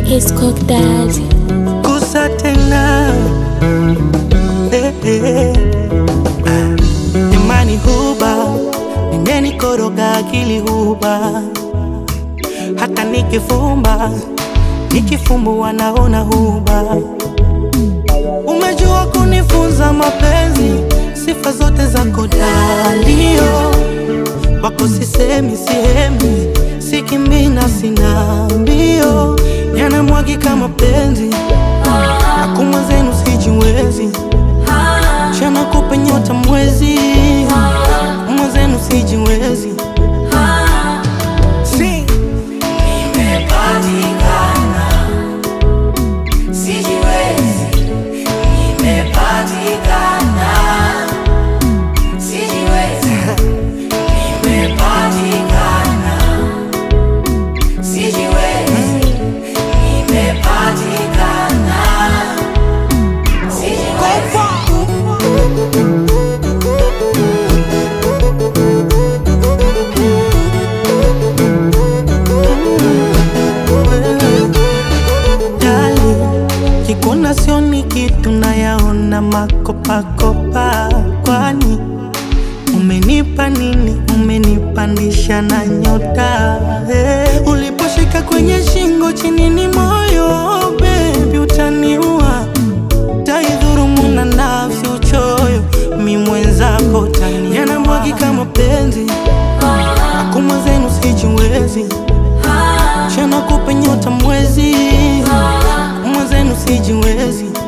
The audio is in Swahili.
His cock daddy. kusa tena eh, eh. Ah, imani huba imenikoroga akili huba hata nikifumba nikifumbua naona huba umejua kunifunza mapenzi sifa zote zako dalio wako sisemi sihemi sikimbina sina mbio yanamwagika mapenzi akuma zenu sijiwezi chana kupe nyota mwezi mwenzenu sijiwezi si. Dali, kikona sioni kitu nayaona makopakopa, kwani umenipa nini? Umenipandisha na nyota hey. Uliposhika kwenye shingo chini ni moyo baby, utaniua taidhurumu na nafsi uchoyo, mi mwenzako tani yanamwagika mapenzi akuma zenu sijiwezi chana kupe nyota mwezi mwenzenu sijiwezi